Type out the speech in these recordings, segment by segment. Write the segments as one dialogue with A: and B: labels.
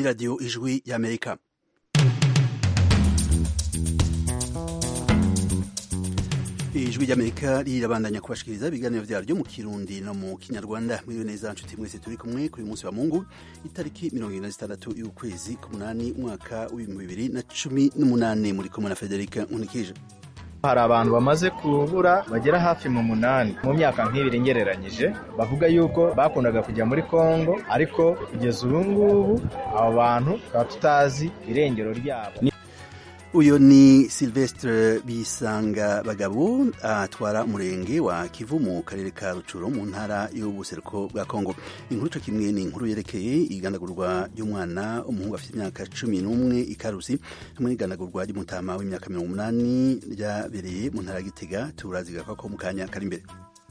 A: ni radiyo ijwi y'amerika ijwi ry'amerika rirabandanya kubashikiriza ibiganiro vyaryo mu kirundi no mu kinyarwanda mwiriwe neza nshuti mwese turi kumwe kuri munsi wa mungu itariki mirongo ine na zitandatu y'ukwezi k'umunani umwaka w'ibihumbi bibiri na cumi n'umunani muri kumwe na federika nkunikije
B: hari abantu bamaze kubura bagera hafi mu munani mu myaka nk'ibiri ngereranyije bavuga yuko bakundaga kujya muri kongo ariko kugeza ubu ngubu abo bantu tukaba tutazi irengero ryabo
A: uyu ni silvestre bisanga bagabo atwara umurenge wa kivu mu karere ka rucuro mu ntara y'ubuseruko bwa kongo inkuru cyo kimwe ni inkuru yerekeye igandagurwa ry'umwana umuhungu afite imyaka cumi n'umwe ikarusi hamwe n'igandagurwa ry'umutama w'imyaka mirongo umunani ryabereye mu ntara ya gitega turazigaka ko mu kanya kari imbere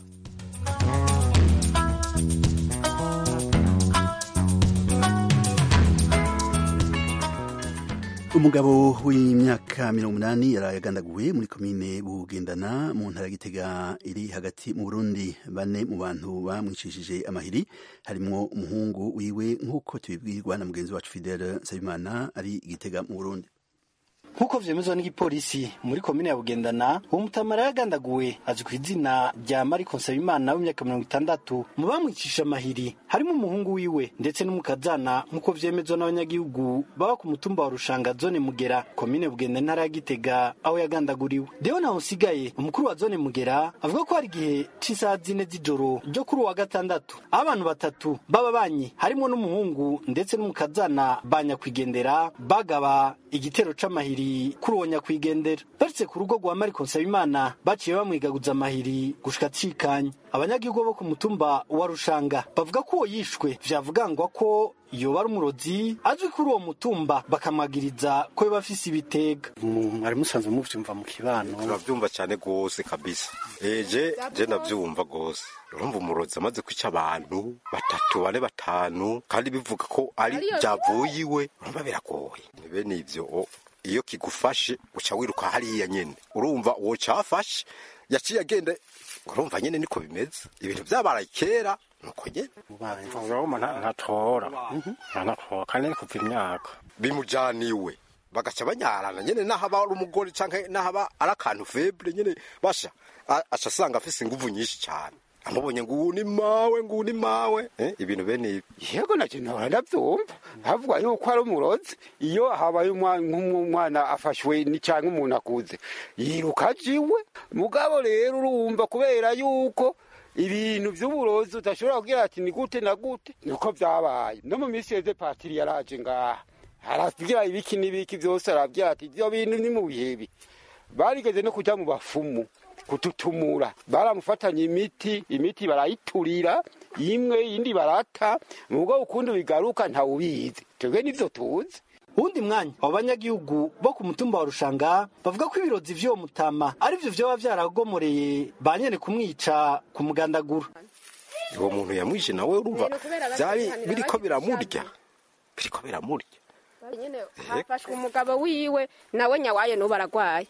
A: umugabo w'imyaka mirongo umunani yaraye agandaguwe muri komine bugendana mu ntara ya gitega iri hagati mu burundi bane mu bantu bamwicishije amahiri harimwo umuhungu wiwe nk'uko tubibwirwa na mugenzi wacu fidele nsabimana ari igitega mu burundi
C: nk'uko vyemezwa n'igipolisi muri komine ya bugendana uwo mutamara yagandaguwe azwi ku izina rya mariko nsabimana w'imyaka mirongo itandatu mu bamwicisha amahiri harimo umuhungu wiwe ndetse n'umukazana nk'uko vyemezwa n'abanyagihugu baba ku mutumba wa rushanga zone mugera komine bugenda intara ya gitega aho yagandaguriwe deho naho usigaye umukuru wa zone mugera avuga ko hari igihe c'isaha zine z'ijoro ryo kuri uwa gatandatu aho abantu batatu b'ababanyi harimo n'umuhungu ndetse n'umukazana ba nyakwigendera bagaba igitero c'amahiri kuri uwo nyakwigendera baretse ku rugo rwa mariko nsabimana baciye bamwigaguza amahiri gushika cikanya abanyagihugu bo ku mutumba wa rushanga bavuga ko uwo yishwe vyavugangwa ko yoba ari umurozi azwi kuri uwo mutumba bakamwagiriza ko yoba afise ibitega mwari musanzwe muvyumva mu kibano
D: turavyumva cane gose kabisa eje je navyumva gose urumva umurozi amaze kwica abantu batatu bane batanu kandi bivuga ko ari vyavuye iwe urumva biragoye ni bene ivyo iyo kigufashe uca wiruka hariya nyene urumva uwo cafashe yaciye agenda urumva nyene niko bimeze ibintu vyabaraye kera nuko nyene
E: urabona ntatora ntatora kandi ni kuva imyaka
D: bimujaniwe bagaca banyarana nyene naho aba ari umugore canke naho aba ari akantu feble nyene basha aca asanga afise inguvu nyinshi cane amubonye ngo uwu ni mawe ngo uwu ni mawe eh, ibintu bene ibi
F: yego nacyo nahora ndavyumva havuga yuko ari umurozi iyo habaye umwana afashwe ni canke umuntu akuze yiruka ajiwe mugabo rero urumva kubera yuko ibintu vy'uburozi udashobora kugira ati ni gute na gute niko vyabaye no mu misi yeze patiri yaraje ngaha aravugira ibiki n'ibiki vyose aravyira ati ivyo bintu ni mu bihebi barigeze no kuja mu bafumu kututumura baramufatanya imiti imiti barayiturira imwe iyindi barata mubwo ukundi bigaruka ntawubizi twebwe nivyo tuzi
C: uwundi mwanya abo banyagihugu bo ku mutumba wa rushanga bavuga ko ibirozi vy'uwo mutama arivyo vyoba vyaragomoreye ba nyene kumwica ku mugandagura
D: uwo muntu yamwishe nawe urumva vyari biriko biramurya biriko biramurya
G: nyene hafashwe umugabo wiwe nawe nyawaye n'ubu aragwaye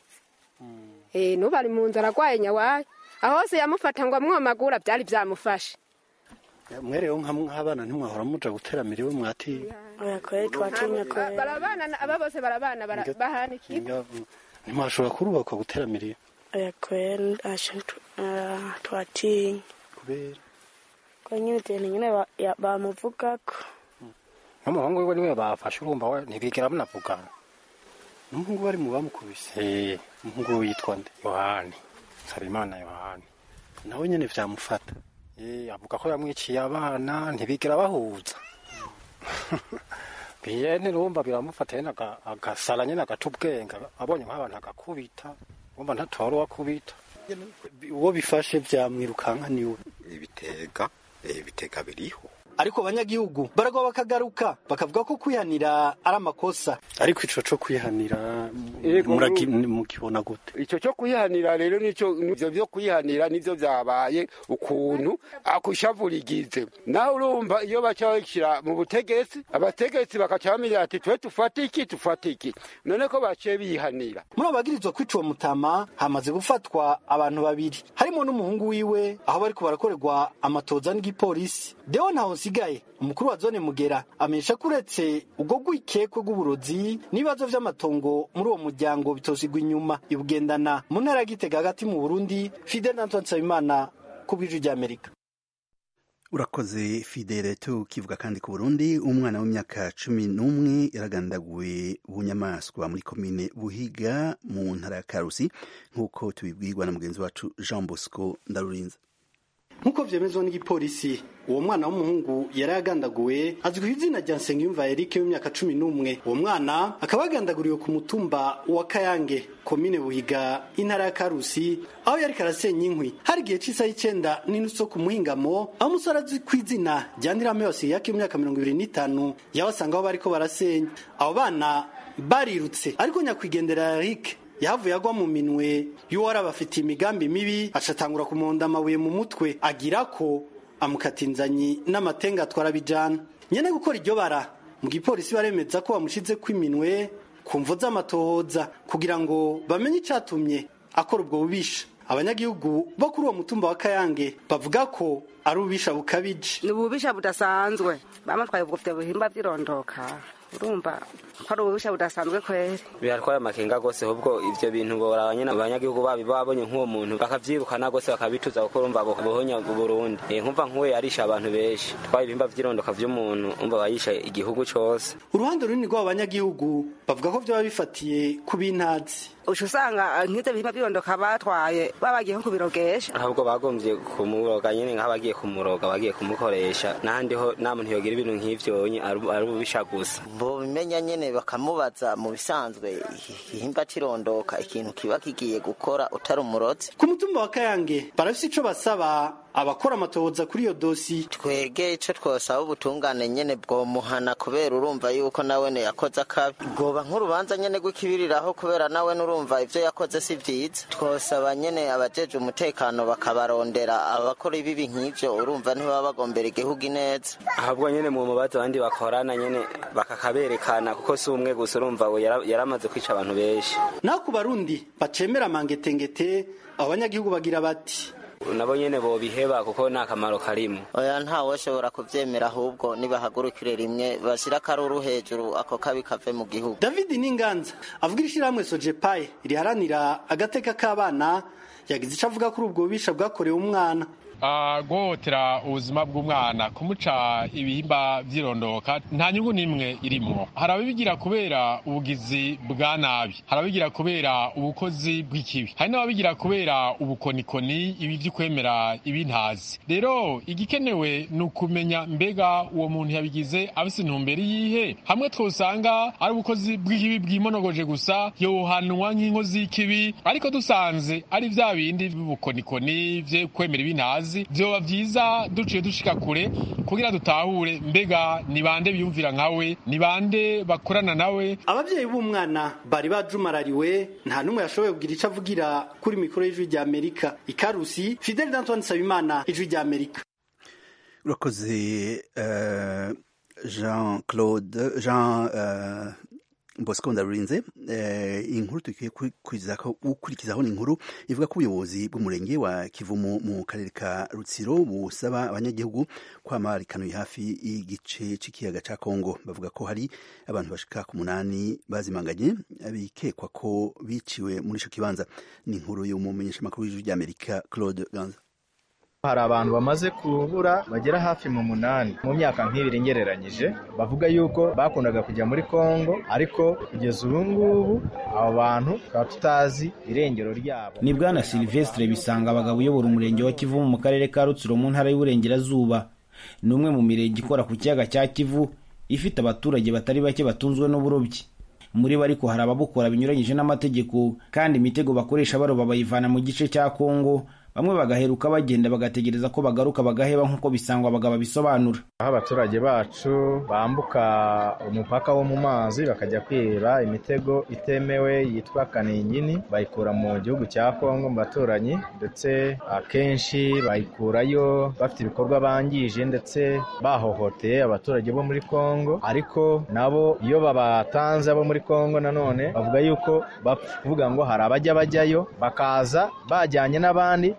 G: eh n'ubu ari mu nzu aragwaye nyawaye aho hose yamufata ngo amwomagura vyari vyamufashe
C: mwerewe nk'abana ntimwahora muja guteramira iwe mwatiye
H: oya kweli twatinya kweli
G: barabana aba bose barabana bara- bahana ikigo
C: ntimwashobora kurubakwa guteramira iwe
H: oya kweli asha tu- ah, twatinya
C: kubera
H: ko nyine ibintu nyine ba- ya- bamuvugako
E: n'umuhungu wiwe niwe bafashe urumva we ntibigera banavugana
C: n'umuhungu bari mu bamukubise
E: Eh,
C: umuhungu we yitwa nde
E: yohani nsabimana yohani
C: nawe nyene vyamufata
E: Eh, avuga ko yamwiciye abana ntibigera bahuza biyene urumva biramufata nyene aga- agasara nyene agaca ubwenge abonye nk'abantu agakubita urumva ntatora uwakubita
C: uwo bifashe vyamwirukanka niwe
D: ibitega eh, ibitega biriho
C: ariko abanyagihugu baragwa bakagaruka bakavuga ko kwihanira ari amakosa ariko ico co kwihanira
F: Yego,
C: muragi- mukibona gute
F: ico cyo kuyihanira rero nico ivyo vyo kuyihanira nivyo vyabaye ukuntu akushavurigize naho urumva iyo baca bashyira mu butegetsi abategetsi bakaca bamenya ati twe tufate iki tufate iki none ko baciye bihanira
C: muri abo bagirizwa kwica uwo mutama hamaze gufatwa abantu babiri harimo n'umuhungu wiwe aho bariko barakorerwa amatoza n'igipolisi deo ntawonsigaye hasigaye umukuru wa zone mugera amenyesha ko uretse ubwo rwikekwe rw'uburozi n'ibibazo vy'amatongo muri uwo muryango bitosigwa inyuma ibugendana mu ntara ya gitega hagati mu burundi fidel antoine nsabimana ku bw'ijwi ry'amerika
A: urakoze fidele tukivuga kandi ku burundi umwana w'imyaka cumi n'umwe yaragandaguwe bunyamaswa muri komine buhiga mu ntara ya karusi nk'uko tubibwirwa na mugenzi wacu jean bosco ndarurinze
C: nk'uko vyemezwa n'igipolisi uwo mwana w'umuhungu yari agandaguwe azwi ku izina rya nsengiyumva erike w'imyaka cumi n'umwe uwo mwana akaba yagandaguriwe ku mutumba wa kayange komine buhiga intara ya karusi aho yari karasenya inkwi hari igihe c'isaha y'icenda n'inusu ku muhingamo aho umusore azwi ku izina rya ndirameyose yake w'imyaka mirongo ibiri n'itanu yabasanga aho bariko barasenya abo bana barirutse ariko nyakwigendera erike yahavuye agwa mu minwe y'uwari abafitiye imigambi mibi acatangura kumonda amabuye mu mutwe agira ko amukata inzanyi n'amatenga atwara bijana nyene gukora iryo bara mu gipolisi baremeza ko bamushize kw'iminwe ku mvo z'amatohoza kugira ngo bamenye icatumye akora ubwo bubisha abanyagihugu bo kuri uwo mutumba wa kayange bavuga ko ari ububisha bukabije
I: ni ububisha budasanzwe bamutwaye ubwo buhimba vyirondoka urumva ko ari ububisha budasanzwe kweri
J: biratwaye amakenga gose ahubwo ivyo bintu boraba nyene abanyagihugu babi babonye nk'uwo muntu bakavyirukana gose bakabituza kuko urumva bohonya Burundi eh nkumva nk'uwe yarisha abantu benshi twaye ibihimba vyirondoka vy'umuntu umva bayisha igihugu cose
C: uruhande runini rw'abo banyagihugu bavuga ko vyoba bifatiye ku bintazi
I: uca usanga nk'ivyo bihimba vyirondoka batwaye babagiye nko kubirogesha
J: ahubwo bagomvye kumuroga nyene nk'abagiye kumuroga bagiye kumukoresha n'ahandi ho nta muntu yogira ibintu nk'ivyo ari ububisha gusa
K: bobimenya nyene bakamubaza mu bisanzwe igihimba cirondoka ikintu kiba kigiye gukora utari umurozi
C: ku mutumba wa kayange barafise ico basaba abakora amatohoza kuri iyo dosi
K: twege ico twosaba ubutungane nyene bwomuhana kubera urumva yuko nawene yakoze akabi bwoba nk'urubanza nyene rw'ikibiriraho kubera nawe nurumva ivyo yakoze si vyiza twosaba nyene abajeje umutekano bakabarondera abakora ibibi nk'ivyo urumva ntibaba bagombera igihugu ineza
J: ahubwo nyene mu mubazo abandi bakorana nyene bakakaberekana kuko si umwe gusa urumva we yaramaze kwica abantu benshi
C: naho ku barundi bacemera amangetengete abo banyagihugu bagira bati
J: nabo nyene bobiheba kuko nta kamaro karimo
K: oya ntawe ushobora kuvyemera ahubwo nibahagurukire rimwe bashira akaruru hejuru ako kabi kave mu gihugu
C: david ninganza avuga ishirahamwe sojepaye riharanira agateka k'abana yagize ico avuga kuri ubwo bubisha bwakorewe umwana
L: guhohotera ubuzima bw'umwana kumuca ibihimba vyirondoka nta nyungu n'imwe irimwo hari ababigira kubera ubugizi bwa nabi hari ababigira kubera ubukozi bw'ikibi hari n'ababigira kubera ubukonikoni ibi vy'ukwemera ibintazi rero igikenewe ni ukumenya mbega uwo muntu yabigize afise intumbero yihe hamwe twosanga ari ubukozi bw'ikibi bwimonogoje gusa yohanwa nk'inkozi y'ikibi ariko dusanze ari vya bindi vy'ubukonikoni vyo kwemera ibintazi vyoba vyiza duciye dushika kure kugira dutahure mbega ni bande biyumvira nkawe ni bande bakorana nawe
C: abavyeyi b'umwana bari bajumarariwe nta n'umwe yashoboye kugira ico avugira kuri mikoro y'ijwi rya amerika ikarusi fidel d'antoine nsabimana ijwi rya amerika
A: urakoze uh, jean claude jean uh, bosco ndarurinze inkuru tukwiye gukurikizaho ni inkuru ivuga ko ubuyobozi bw'umurenge wa kivumu mu karere ka rutsiro busaba abanyagihugu kwama rikanuye hafi y'igice cy'ikiyaga cya kongo bavuga ko hari abantu bashika ku munani bazimanganye bikekwa ko biciwe muri icyo kibanza ni inkuru y'umumenyeshamakuru w'ijwi ry'amerika claude ganza
B: hari abantu bamaze kubura bagera hafi mu munani mu myaka nk'ibiri ngereranyije bavuga yuko bakundaga kujya muri kongo ariko kugeza ubu ngubu abo bantu tukaba tutazi irengero ryabo
M: ni bwana silvestre bisanga abagabo uyobora umurenge wa kivu mu karere ka rutsiro mu ntara y'uburengerazuba ni umwe mu mirenge ikora ku kiyaga cya kivu ifite abaturage batari bake batunzwe n'uburobyi muri bo ariko hari ababukora binyuranyije n'amategeko kandi imitego bakoresha baroba bayivana mu gice cya kongo bamwe bagaheruka bagenda bagategereza ko bagaruka bagaheba nk'uko bisangwa abagabo bisobanura
B: aho abaturage bacu bambuka umupaka wo mu mazi bakajya kwiba imitego itemewe yitwa kaningini bayikura mu gihugu cya kongo mu baturanyi ndetse akenshi bayikurayo bafite ibikorwa bangije ndetse bahohoteye abaturage bo muri kongo ariko nabo iyo babatanze abo muri kongo nanone bavuga yuko bapfa kuvuga ngo hari abajya bajyayo bakaza bajyanye n'abandi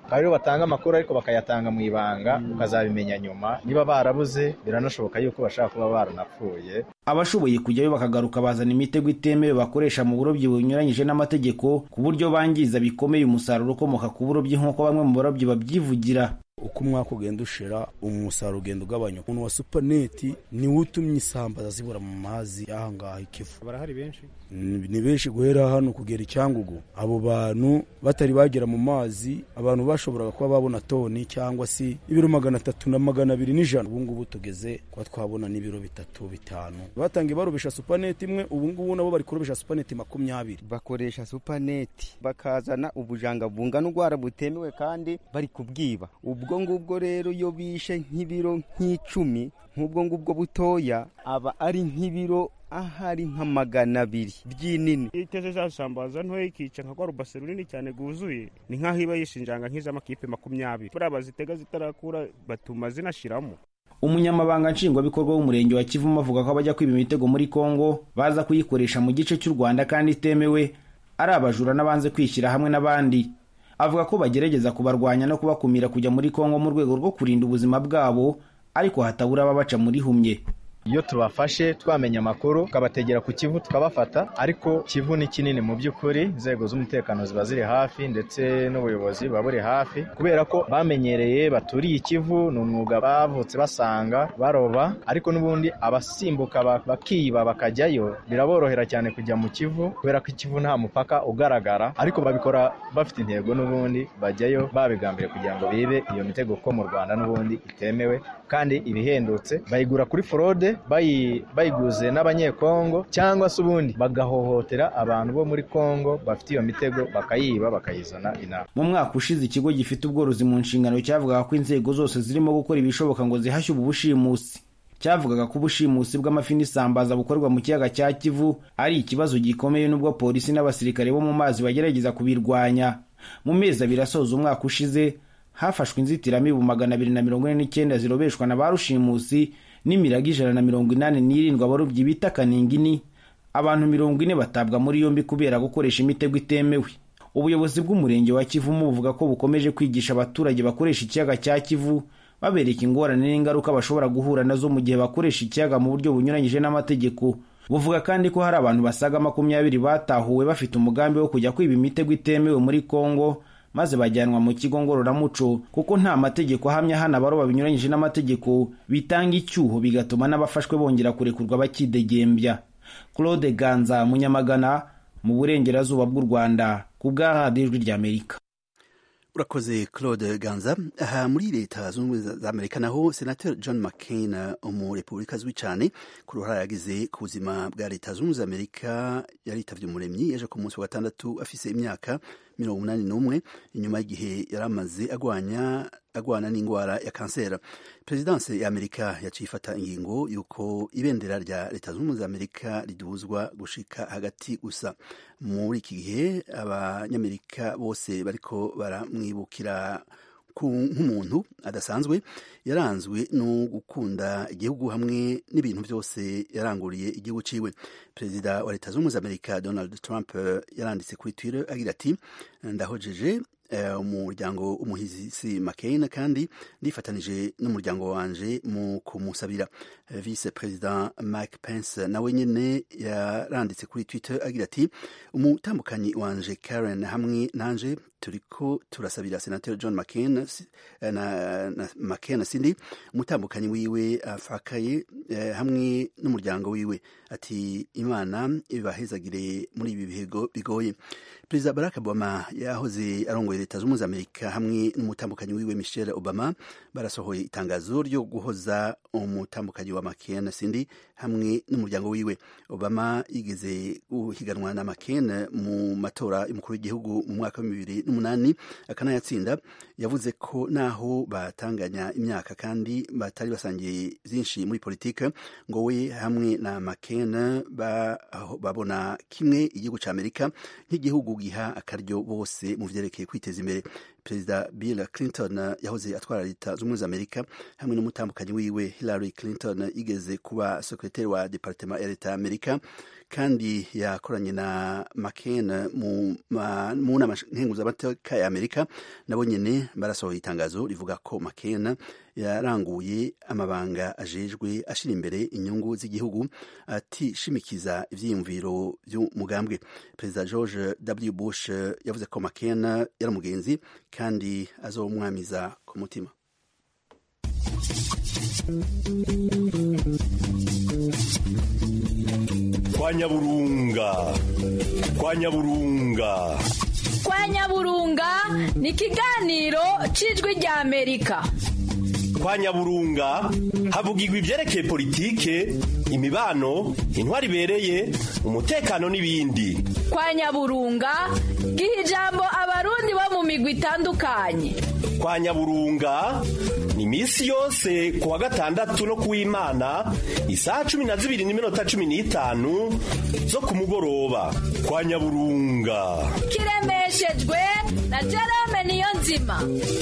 B: akaba aribo batanga amakuru ariko bakayatanga mu ibanga ukazabimenya nyuma niba barabuze biranashoboka yuko bashobora kuba baranapfuye
M: abashoboye kujyayo bakagaruka bazana imitego itemewe bakoresha mu burobyi bunyuranyije n'amategeko ku buryo bangiza bikomeye umusaruro ukomoka ku burobyi nk'uko bamwe mu barobyi babyivugira
N: uko umwaka ugenda ushira umusaruro ugenda ugabanyuka umuntu wa supaneti niwe utumye isambaza zibura mu mazi y'aha ngaha ikivu
E: barahari benshi
N: ni benshi guhera hano kugera icyangugu abo bantu batari bagera mu mazi abantu bashoboraga kuba babona toni cyangwa se ibiro magana atatu na magana abiri n'ijana ubu ngubu tugeze kuba twabona n'ibiro bitatu bitanu batangiye barobesha supaneti imwe ubu ngubu nabo bari kurobesha supaneti makumyabiri
O: bakoresha supaneti bakazana ubujanga bungana urwara butemewe kandi bari kubwiba ubwo ngubwo rero iyo bishe nk'ibiro nk'icumi nk'ubwo ngubwo butoya aba ari nk'ibiro ahari nka magana abiri by'inini
P: iyo iteze za sambaza ntoya ikica nka rwa rubase runini cyane rwuzuye ni nk'aho iba yishinjanga nk'iz'amakipe makumyabiri buriya bazitega zitarakura batuma zinashiramo
M: umunyamabanga nshingwabikorwa w'umurenge wa kivumu avuga ko abajya kwiba imitego muri kongo baza kuyikoresha mu gice cy'u rwanda kandi itemewe ari abajura n'abanze kwishyira hamwe n'abandi avuga ko bagerageza kubarwanya no kubakumira kujya muri kongo mu rwego rwo kurinda ubuzima bwabo ariko hatabura ababaca muri humye
B: iyo tubafashe twamenya amakuru tukabategera ku kivu tukabafata ariko kivu ni kinini mu by'ukuri inzego z'umutekano ziba ziri hafi ndetse n'ubuyobozi buba buri hafi kubera ko bamenyereye baturiye ikivu ni umwuga bavutse basanga baroba ariko n'ubundi abasimbuka bakiba bakajyayo biraborohera cyane kujya mu kivu kubera ko ikivu nta mupaka ugaragara ariko babikora bafite intego n'ubundi bajyayo babigambiriye kugira ngo bibe iyo mitego ko mu rwanda n'ubundi itemewe kandi ibihendutse bayigura kuri forode bayiguze n'abanyekongo cyangwa se ubundi bagahohotera abantu bo muri kongo bafite iyo mitego bakayiba bakayizana inama
M: mu mwaka ushize ikigo gifite ubworozi mu nshingano cyavugaga ko inzego zose zirimo gukora ibishoboka ngo zihashye ubu bushimusi cyavugaga ko ubushimusi bw'amafi n'isambaza bukorerwa mu kiyaga cya kivu ari ikibazo gikomeye n'ubwo polisi n'abasirikare bo mu mazi bagerageza kubirwanya mu mezi abiri asoza umwaka ushize hafashwe inzitiramibu magana abiri na mirongo ine n'icyenda zirobeshwa na ba rushimusi n'imirago ijana na mirongo inani n'irindwi abarobyi bita kaningini abantu mirongo ine batabwa muri yombi kubera gukoresha imitego itemewe ubuyobozi bw'umurenge wa kivumu buvuga ko bukomeje kwigisha abaturage bakoresha ikiyaga cya kivu babereka ingorane n'ingaruka bashobora guhura nazo mu gihe bakoresha ikiyaga mu buryo bunyuranyije n'amategeko buvuga kandi ko hari abantu basaga makumyabiri batahuwe bafite umugambi wo kujya kwiba imitego itemewe muri kongo maze bajyanwa mu kigo ngororamuco kuko nta mategeko ahamya hano abaroba binyuranyije n'amategeko bitanga icyuho bigatuma n'abafashwe bongera kurekurwa bakidegembya claude ganza munyamagana mu burengerazuba bw'u rwanda ku bwa radiyo ijwi ry'amerika
A: urakoze claude ganza aha muri leta zunze ubumwe za amerika naho senateri john mccain umurepubulika azwi cyane ku ruhare yagize ku buzima bwa leta zunze ubumwe za amerika yaritabye umuremyi yaje ku munsi wa gatandatu afise imyaka mirongo umunani n'umwe inyuma y'igihe yari amaze agwanya agwana n'indwara ya kanseri perezidanse ya amerika yaciye ifata ingingo y'uko ibendera rya leta zunze ubumwe za amerika riduzwa gushika hagati gusa muri iki gihe abanyamerika bose bariko baramwibukira nk'umuntu adasanzwe yaranzwe no gukunda igihugu hamwe n'ibintu byose yaranguriye igihugu ciwe perezida wa leta zunze ubumwe za amerika donald trump yaranditse kuri twitter agira ati ndahojeje umuryango umuhisi McCain kandi ndifatanije n'umuryango wanje mu kumusabira vice perezida Mike Pence nawe nyene yaranditse kuri Twitter agira ati umutambukanyi wanje Karen hamwe nanje turiko turasabira senateur John McCain na, na McCain sindi umutambukanyi wiwe afakaye eh, hamwe n'umuryango wiwe ati imana ibahezagire muri ibi bihego bigoye perezida barack obama yahoze arongoye leta z'ubumwe za amerika hamwe n'umutambukanyi wiwe michelle obama barasohoye itangazo ryo guhoza umutambukanyi wa mccain sindi hamwe n'umuryango wiwe obama yigeze guhiganwa na mccain mu matora y'umukuru w'igihugu mu mwaka wa bibiri n'umunani akanayatsinda yavuze ko naho batanganya imyaka kandi batari basangiye byinshi muri politike ngo we hamwe na mccain babona kimwe igihugu cya amerika nk'igihugu giha akaryo bose mu vyerekeye kwiteza imbere perezida bill clinton yahoze atwara leta z'ubumwe za amerika hamwe n'umutambukanyi wiwe hillary clinton yigeze kuba sekretari wa departema ya leta ya amerika kandi yakoranye na mccain mu nama nkenguzamateka ya amerika nabo nyene barasohoye itangazo rivuga ko mccain yaranguye amabanga ajejwe ashira imbere inyungu z'igihugu atishimikiza ivyiyumviro vy'umugambwe perezida george w bush yavuze ko mccain yari umugenzi kandi azomwamiza ku mutima
Q: kwa nyaburunga kwa nyaburunga
R: kwa nyaburunga ni ikiganiro cy'ijwi rya amerika
Q: kwa nyaburunga havugirwa ibyerekeye politike imibano intwari ibereye umutekano n'ibindi
R: kwa nyaburunga giha ijambo abarundi bo mu migwi itandukanye
Q: kwa nyaburunga ni iminsi yose ku wa gatandatu no kuw'imana isaha cumi na zibiri n'iminota cumi n'itanu zo ku mugoroba kwa nyaburunga
R: kiremeshejwe na jerome niyo nzima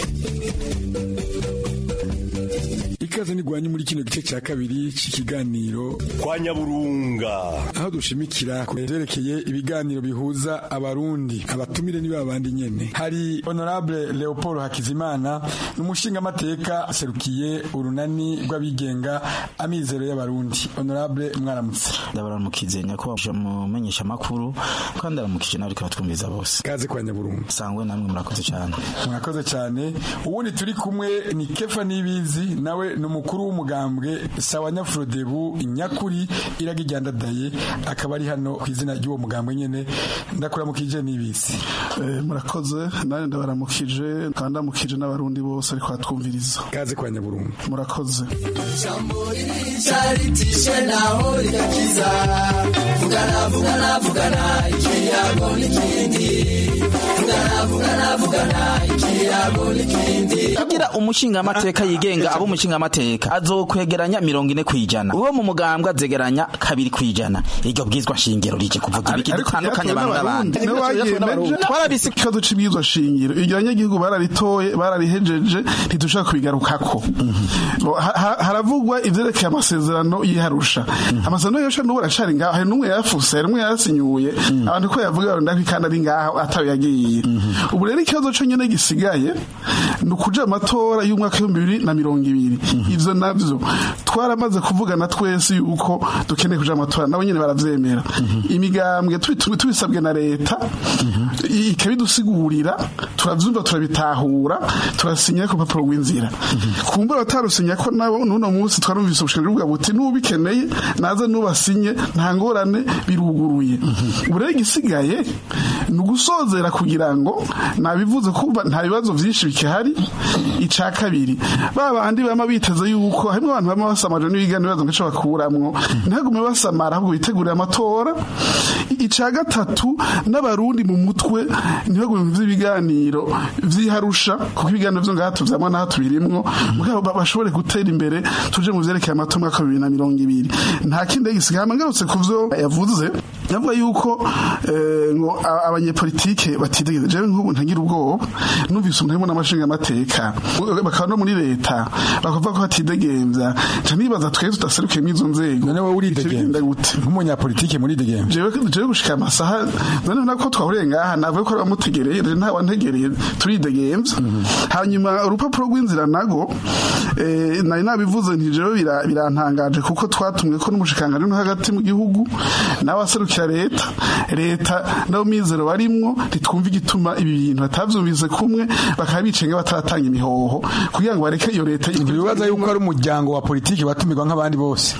S: ikaze ntigwanye muri kino gice cya kabiri cy'ikiganiro
Q: kwa nyaburunga
S: aho dushimikira ku byerekeye ibiganiro bihuza abarundi abatumire niba abandi nyene hari honorable leopold hakizimana n'umushingamateka aserukiye urunani rw'abigenga amizero y'abarundi honorable mwaramutse
T: ndabaramukize nyakubahwa mumenyesha makuru kandi aramukije nawe ariko batwumviza bose
S: kaze kwa nyaburunga
T: sangwe namwe murakoze cyane
S: murakoze cyane ubundi turi kumwe ni kefa nibizi nawe ni umukuru w'umugambwe sawa nyafurodebu nyakuri iraga iryandadaye akaba ari hano ku izina ry'uwo mugambwe nyene ndakuramukije nibizi
U: murakoze nanjye ndabaramukije kandi ndamukije n'abarundi bose ariko batwumviriza
S: kaze kwa nyaburunga
U: murakoze
V: ijambo ririca ritishe naho rigakiza vugana vugana vugana ikiyago n'ikindi vugana vugana vugana ikiyago n'ikindi
T: kugira umushingamateka yigenga abo umushingamateka azokwegeranya mirongo ine kwijana uwo mu mugambwe azegeranya kabiri kwijana iryo bwizwa shingiro rije kuvuga ibiki dutandukanye abantu n'abandi
U: twarabise ikibazo c'ibwizwa shingiro iryo abanyagihugu bararitoye bararihejeje ntidushaka kubigarukako haravugwa ivyerekeye amasezerano yiharusha amasezerano yiharusha n'ubu aracari ngaho hari n'umwe yayafuse hari n'umwe yayasinyuye abantu ko yavuga ndako kandi ari ngaho atawe yagiye ubu rero ikibazo co nyene gisigaye ni ukuja amatora y'umwaka w'ibihumbi bibiri na mirongo ibiri ivyo navyo twaramaze kuvugana twese yuko dukeneye kuja amatora nabo nyene baravyemera imigambwe tubisabwe na leta ikabidusigurira turavyumva turabitahura turasinya ku rupapuro rw'inzira kumbura batarusinya ko nabo n'uno munsi twarumvise ubushinga bwa buti n'ubikeneye naze n'ubasinye nta ngorane biruguruye ubu rero igisigaye ni ugusozera kugira ngo nabivuze kumva nta bibazo vyinshi bikihari ica kabiri ba bandi bama biteze yuko harimwo abantu bama basamaje n'ibiganiro bibazo ngo bakuramwo ntagume basamara ahubwo bitegurira amatora ica gatatu n'abarundi mu mutwe ntibagume vy'ibiganiro vyiharusha kuko ibiganiro vyo ngaha tuvyamwa naho tubirimwo mugabo bashobore gutera imbere tuje mu vyerekeye amatora mwaka bibiri na mirongo ibiri nta kindi gisigaye ngarutse ku vyo yavuze yavuga yuko ngo abanyepolitike batitegeze jewe nk'ubu ntagira ubwoba numvise umuntu harimo n'amashinga amateka bakaba no muri leta bakavuga ko batidegemvya nca nibaza twese tudaserukiye mw'izo nzego
S: none wowe uridegembya
U: gute
S: nk'umunyapolitike muridegembya
U: jewe jewe gushika amasaha none nako twahuriye ngaha navuye ko bamutegereye rero nta wantegereye turidegemvya hanyuma urupapuro rw'inzira nago nari nabivuze nti jewe birantangaje kuko twatumwe ko n'umushikangano no hagati mu gihugu nawe aserukira leta leta nabo mizero barimwo ntitwumva igituma ibi bintu batavyumvise kumwe bakaba bicenga bataratanga imihoho kugira ngo bareke iyo leta
S: ibibaza yuko ari umuryango wa politiki watumirwa nk'abandi bose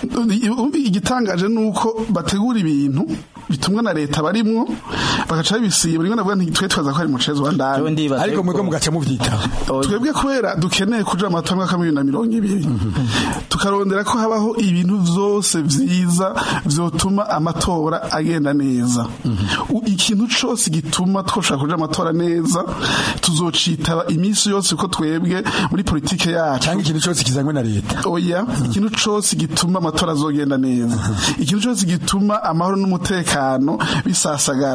U: igitangaje nuko bategura ibintu bitumwa na leta barimwo bagaca bibisiba rimwe navuga nti twe twaza ko ari mucezo wa ndani
S: ariko mwebwe mugaca muvyitaho
U: twebwe kubera dukeneye kuja mu matora mwaka bibiri na mirongo ibiri tukarondera ko habaho ibintu vyose vyiza vyotuma amatora agenda neza ikintu cose gituma twoshobora kuja amatora neza tuzocitaba iminsi yose ko twebwe muri politike yacu
S: cyangwa ikintu cose kizanywe na leta
U: oya ikintu cose gituma amatora azogenda neza ikintu cose gituma amahoro n'umutekano bisasagara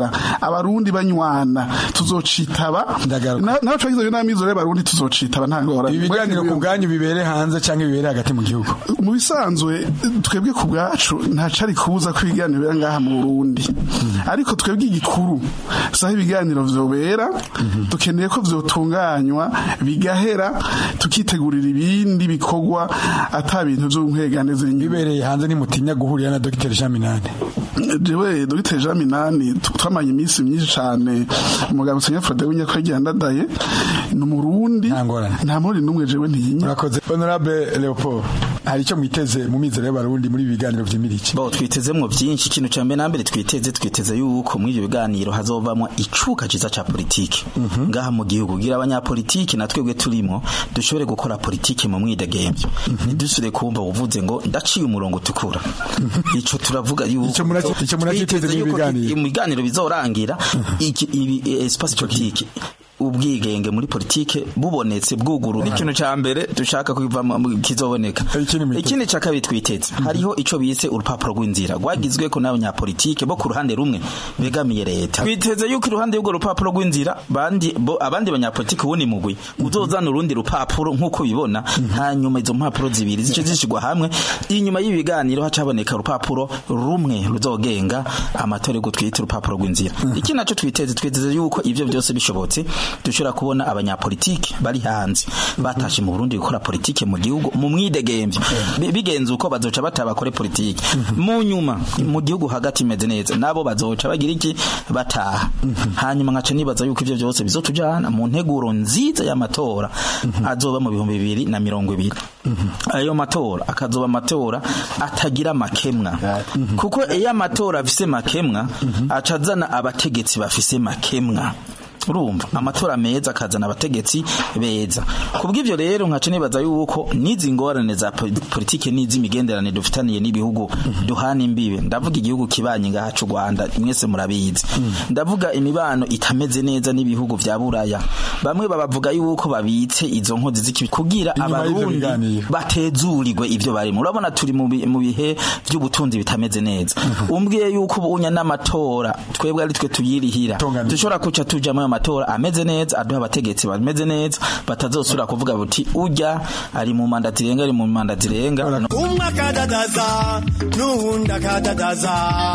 U: abarundi banywana tuzocitaba Na- naho twagize n'amizero y'abarundi tuzocitaba nta ngorane
S: ibi biganiro ku bwanyu bibere hanze cyangwa bibere hagati mu gihugu
U: mu bisanzwe twebwe ku bwacu ntacari kubuza ko ibiganiro bira ngaha mu Burundi ariko twebwe igikuru saho ibiganiro vyobera dukeneye ko vyotunganywa bigahera tukitegurira ibindi bikorwa ata bintu vy'unkegane ziri
S: bibereye hanze nimutinya guhurira na Dr Jean Minani
U: jewe Dr Jean Minani twamanye iminsi myinshi cane umugabo Senya Frode w'inyakwege yandadaye ni umurundi nta muri numwe jewe ntiyinya
S: murakoze honorable Leopold hari icyo mwiteze mu mizero y'abarundi muri ibi biganiro vy'imiriki
T: bo twitezemwo byinshi ikintu cya mbere na mbere twiteze twiteze yuko muri ibyo biganiro hazovamwo icuka ciza ca politiki ngaha mu gihugu kugira abanyapolitiki na twebwe turimo dushobore gukora politiki mu mwidegemvyo ntidusubire kumva uvuze ngo ndaciye umurongo utukura ico turavuga yuko
S: ico muracyiteze
T: twiteze
S: mu
T: yuko
S: biganiro.
T: mu biganiro bizorangira iki- ibi espace politique ubwigenge muri politike bubonetse bwuguru ikintu ca mbere dushaka kuva mu- kizoboneka ikindi ca kabiri twiteze hariho ico bise urupapuro rw'inzira rwagizweko n'abanyapolitike bo ku ruhande rumwe begamiye leta twiteze yuko iruhande y'urwo rupapuro rw'inzira bandi bo abandi banyapolitike ubundi mugwi uzozana urundi rupapuro nk'uko bibona hanyuma izo mpapuro zibiri zice zishigwa hamwe inyuma y'ibiganiro haca haboneka urupapuro rumwe ruzogenga amatora yo gutwita urupapuro rw'inzira iki naco twiteze twiteze yuko ivyo byose bishobotse dushobora kubona abanyapolitike bari hanze batashe mu Burundi gukora politike mu gihugu mu mwidegemvyo Bi- bigenze uko bazoca bataba bakore politike mu nyuma mu gihugu hagati imeze neza nabo bazoca bagira iki bataha hanyuma nkaca nibaza yuko ivyo byose bizotujana mu nteguro nziza y'amatora azoba mu bihumbi bibiri na mirongo ibiri ayo matora akazoba amatora atagira makemwa kuko iyo amatora afise makemwa aca azana abategetsi bafise makemwa urumva amatora meza akazana abategetsi beza kubw'ivyo rero nkaca nibaza yuko n'izi ngorane za po- politike n'iz'imigenderanire dufitaniye n'ibihugu duhana imbibe ndavuga igihugu kibanye ngaha c'u Rwanda mwese murabizi ndavuga imibano itameze neza n'ibihugu vya Buraya bamwe babavuga yuko babitse izo nkozi z'ikibi kugira
S: Inyuma y'ivyo
T: abarundi
S: biganiro.
T: batezurirwe ivyo barimo urabona turi mu bi- mu bihe vy'ubutunzi bitameze neza umbwiye yuko ubunya n'amatora twebwe ari twe tuyirihira dushobora kuca tuja mu matora ameze neza aduha abategetsi bameze neza batazosubira kuvuga buti urya ari mu manda zirenga ari mu manda zirenga
G: umwe akadadaza n'uwundi akadadaza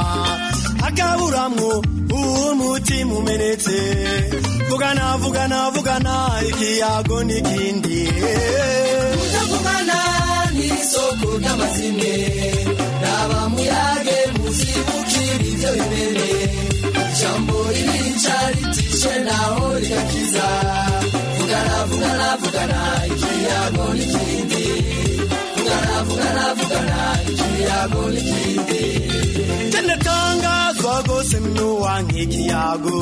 G: akaburamwo umutima umenetse vugana vugana vugana ikiyago n'ikindi
V: kutavugana n'isoko ry'amazimwe raba muyage muzibukira ibyo bimene ijambo ririca ritishe naho rigakiza vugana vugana vugana ikiyago n'ikindi vugana vugana vugana ikiyago n'ikindi
G: tendatangazwa gose mnuwa nk'ikiyago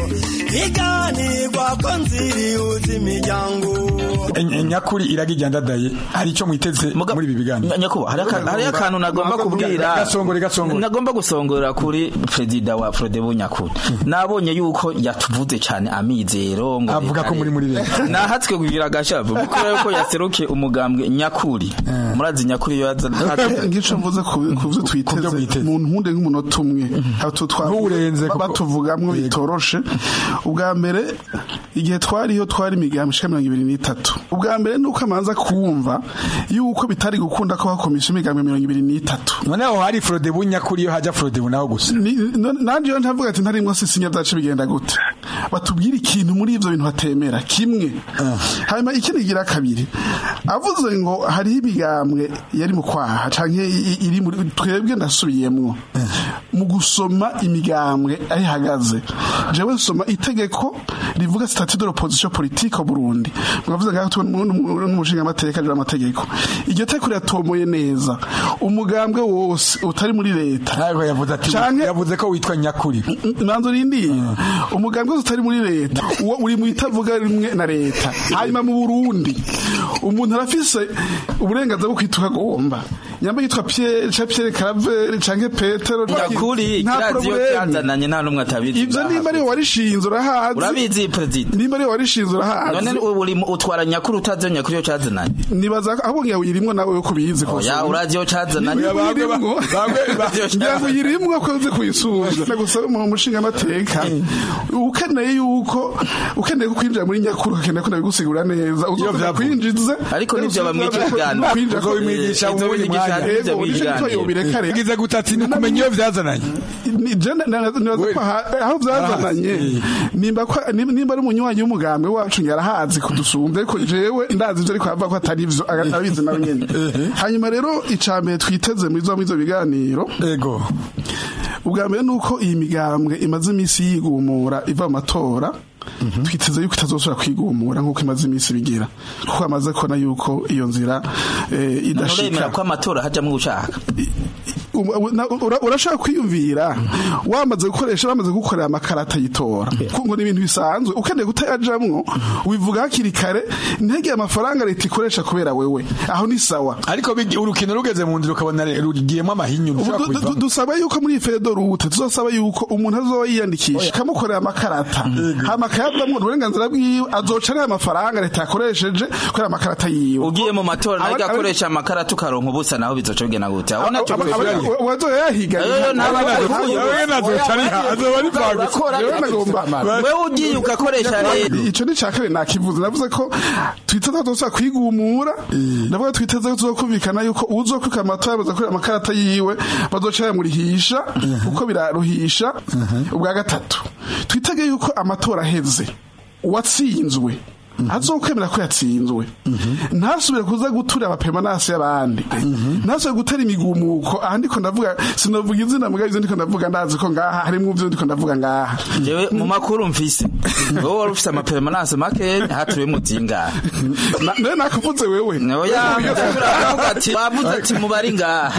G: iganirwa ko nziri uzi imiryango
S: En- nyakuri iragijya ndadaye hari icyo mwiteze muri ibi biganiro
T: nyakubahwa hari aka- hari akantu nagomba kubwira
S: gasongore gasongore
T: nagomba gusongorera kuri perezida wa Frodebu Nyakuri nabonye yuko yatuvuze cyane amizero ngo
S: Avuga ko muri muri leta.
T: nahatswe kugira agashavu kuko yuko yaseruke umugambwe Nyakuri murazi Nyakuri yo yaza
U: ngico mvuze ku ku byo twiteze mu ntunde nk'umunota umwe hato
S: Ntuwurenze kuko-
U: batuvugamwo bitoroshe ubwa mbere igihe twariho twari imigambi ishika mirongo ibiri n'itatu ubwa mbere nuko amanza kumva yuko bitari gukunda ko hakomisha imigambi mirongo ibiri n'itatu
S: noneho hari Frodebu nyakuri yo haja Frodebu naho gusa
U: Ni- no- nanje yo ntavuga ati ntarimwo sisinya byacu bigenda gute batubwire ikintu muri ivyo bintu batemera kimwe hanyuma ikindi gira kabiri avuze ngo hariho imigambwe yari mu kwaha canke i- i- iri muri twebwe ndasubiyemwo mu gusoma imigambwe aho ihagaze jewe nsoma itegeko rivuga statut de l'opposition politique au Burundi mwavuze ngaho tu- nu- nu- n'umushinga amateka jira amategeko iryo teko riratomoye neza umugambwe wose utari muri leta
S: ntabwo yavuze ati yavuze ko witwa nyakuri
U: manzo rindi umugambwe wose utari muri leta uwo uri mu itavuga rimwe na leta hanyuma mu Burundi umuntu arafise uburenganzira bwo kwita uko agomba nyamba yitwa Pierre canke Pierre Caraveri canke Petero
T: nyakuri
U: nta
T: kiraziyo
U: probleme.
T: cyazananye nta n'umwe atabizi
U: ivyo nimba ariwe warishinze urahazi
T: urabizi perezida
U: nimba ariwe warishinze urahazi
T: none uri utwara nyakuri utazi iyo nyakuri yo cyazananye
U: nibaza ko ahubwo ngira uyirimwo nawe yo kubizi
T: oya urazi yo cyazananye
U: uyirimwo ngira ngo uyirimwo ko uzi kuyisubiza nagusaba mu mushinga amateka ukeneye yuko ukeneye ko kwinjira muri nyakuri ukeneye ko nabigusigura neza uzoza kwinjiza
T: Ariko nivyo bamwigisha ibiganiro.
U: kwinjira
T: Uzobimwigisha mu wundi mwanya. Ivyo biganiro.
U: yagize gutati ni ukumenya iyo byazananye nibaza ko aha- aho byazananye nimba ko- nimba nimba ari umunywanyi w'umugambi wacu yarahazi kudusumba ariko jewe ndazi ivyo ariko avuga ko atari ivyo aga- abizi nawe nyene hanyuma rero icambere twiteze muri zo muri zo biganiro
S: ego
U: ubwa mbere ni uko iyi migambwe imaze iminsi yigumura iva mu matora twiteze yuko itazosubira kwigumura nk'uko imaze iminsi bigira kuko amaze kubona yuko iyo nzira eh, idashika
T: uremera ko amatora hajyamo ushaka
U: Um- na- ura- urashaka kwiyumvira wamaze gukoresha bamaze gukorera amakarata yitora kuko ni ibintu bisanzwe ukeneye kutayajamwo wivuga hakiri kare ntege amafaranga leta ikoresha kubera wewe aho ni sawa
S: ariko bigi- urukino rugeze mu nzira ukabona re- rugiyemo amahinyu
U: Ubu
S: ntushobora
U: du- du-
S: kubivamo.
U: dusaba yuko muri fedo rute tuzosaba yuko umuntu azoba yiyandikisha ikamukorera amakarata hama akayavamwo uburenganzira bwiwe azoca ariya amafaranga leta yakoresheje kubera amakarata yiwe
T: ugiye mu matora
U: Aba-
T: najya
U: aba-
T: akoresha amakarata ukaronka ubusa naho bizoca bigena gute aho nacyo
U: aba- aba-
T: bizoca
U: aba- wazoya yahiga
T: Eh, ntabwo nagukuye. wewe ugiye ugakoresha leta
U: ico ni cya kabiri nakivuze navuze ko twiteze ko tuzosubira kwigumura ndavuga twiteze ko tuzokumvikana yuko uzokwika amatora baza kureba amakarata yiwe bazoca yamurihisha kuko biraruhisha ubwa gatatu twitege yuko amatora aheze uwatsinzwe azokwemera ko yatsinzwe ntasubire kuza gutura abapemanasi y'abandi ntasubire gutera imigumuko aha ndiko ndavuga sinavuga izina muga ivyo ndiko ndavuga ndazi ko ngaha harimwo ivyo ndiko ndavuga ngaha
T: jewe mu makuru mfise wowe wari ufise amaperemanase make haturiwemo zingahe
U: Na- nawe nakuvuze wewe
T: oya turavuga ati bavuze ati mubari ngaha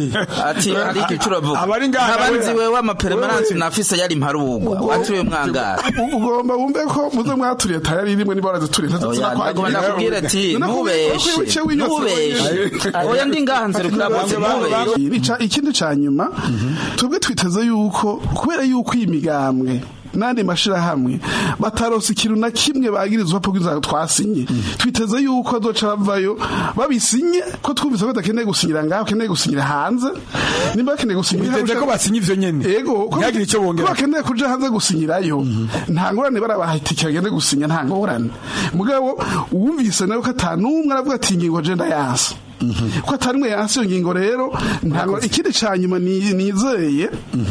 T: ati hari icyo uravuga
U: Abari ngaha
T: nkaba
U: nawe-
T: nzi wewe amaperemanase nafise yari mparugwa waturiwe mwangaha
U: U- ugomba wumve ko muze mwaturiye tayari rimwe niba warazituriye
T: Oya, ndagomba ndakubwira ati ntubeshe ntubeshe oya ndi ngaha nzerukira bose ntubeshe
U: Ica- ikindi ca nyuma twebwe twiteze yuko kubera yuko iyi migambwe n'andi mashirahamwe bataronse ikintu na kimwe bagirizwa po inzara twasinye twiteze yuko azoca bavayo babisinye ko twumvise ko badakeneye gusinyira ngaho bakeneye gusinyira hanze nimba bakeneye gusinyira
S: Biteze ko basinye ivyo nyene
U: ego ko
S: ntihagire icyo bongera.
U: ko bakeneye kuja hanze gusinyirayo nta ngorane barabaha itike bagende gusinya nta ngorane mugabo uwumvise nawe ko ata n'umwe aravuga ati ingingo je ndayansa ko atarimwe yansi iyo ngingo rero ntabwo ikindi ca nyuma ni- nizeye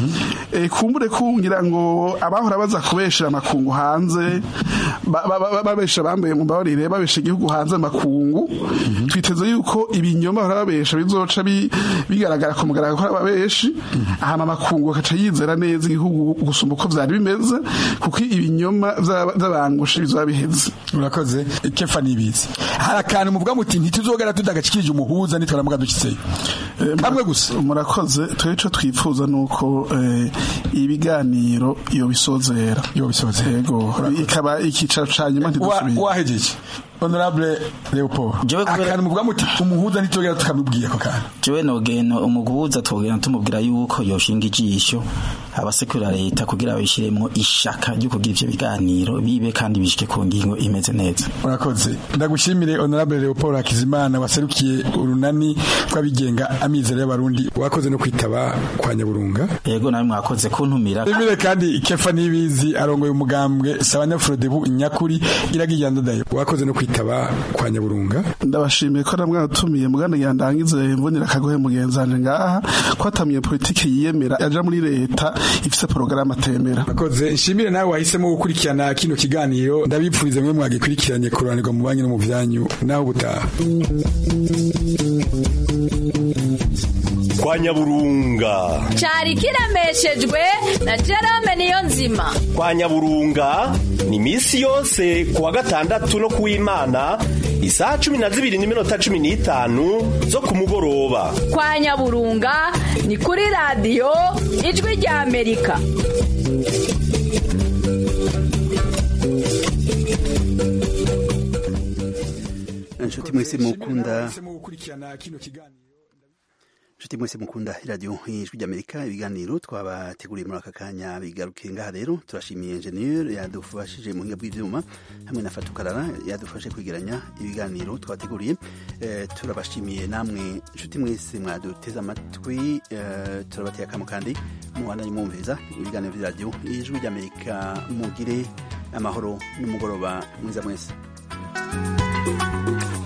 U: eh, kumbure kungira ngo abahora baza kubeshera amakungu hanze ba- ba- ba- babesha bambaye mu mbabarire babesha igihugu hanze amakungu twiteze yuko ibinyoma bahora babesha bizoca bi- bigaragara ku mugaragaro ko ari ababeshi hama amakungu akaca yizera neza igihugu gusumba uko vyari bimeze kuko ibinyoma vy'aba- vy'abangushi bizoba biheze
S: urakoze kefa nibizi hari akantu muvuga muti ntituzogera tudagashikirije umuhuza nitwaramuga dushitseyo
U: hamwe gusa murakoze twebwe ico twifuza nuko eh, ibiganiro iyo bisozera
S: iyo bisozera
U: yego ikaba ikicaro ca nyuma
S: Wa-
U: ntidusubire
S: wahejeje honorable leopold akantu muvuga muti umuhuza ntituzogera tukamubwiye ako kantu
T: jewe nogeno umuguhuza twogenda tumubwira yuko yoshinga ijisho abasekura leta kugira babishiremwo ishaka ryo kugira ivyo biganiro bibe kandi bishike ku ngingo imeze neza
S: urakoze ndagushimire honorable leopold hakizimana waserukiye urunani rw'abigenga amizero y'abarundi wakoze no kwitaba kwa nyaburunga
T: yego nawe mwakoze kuntumira
S: Emile kandi kefa nibizi arongoye umugambwe sabanyafrodebu nyakuri iragiye ndadaye wakoze no kwitaba kwa nyaburunga
U: ndabashimiye ko namwe atumiye muganda yandangize mbonera akagohe mugenzanje ngaha ko atamiye politike yiyemera yaja muri leta ifise porogaramu atemera
S: Akoze nshimire nawe wahisemo gukurikirana kino kiganiro ndabipfurize mwe mwagikurikiranye kuranirwa mu banki no mu vyanyu naho butaha
Q: kwa nyaburunga
R: cyari kiremeshejwe na Jerome niyo nzima
Q: kwa nyaburunga ni misi yose kuwa gatandatu no kuw'imana isaha cumi na zibiri n'iminota cumi n'itanu zo ku mugoroba
R: kwa nyaburunga ni kuri radiyo ijwi rya amerika
A: inshuti mwese mukunda
S: gukurikirana kino kiganiro
A: nshuti mwese mukunda iradiyo ijwi ry'amerika ibiganiro twabateguriye muri aka kanya bigarukiye ngaha rero turashimiye enjeniyeri yadufashije mu buhinga bw'ibyuma hamwe na fatukarara yadufashe kwegeranya ibiganiro twabateguriye Eh, turabashimiye namwe nshuti mwese mwaduteze amatwi eh, turabateye akamo kandi mubananye mwumviriza ibiganiro by'iradiyo ijwi ry'amerika mugire amahoro n'umugoroba mwiza mwese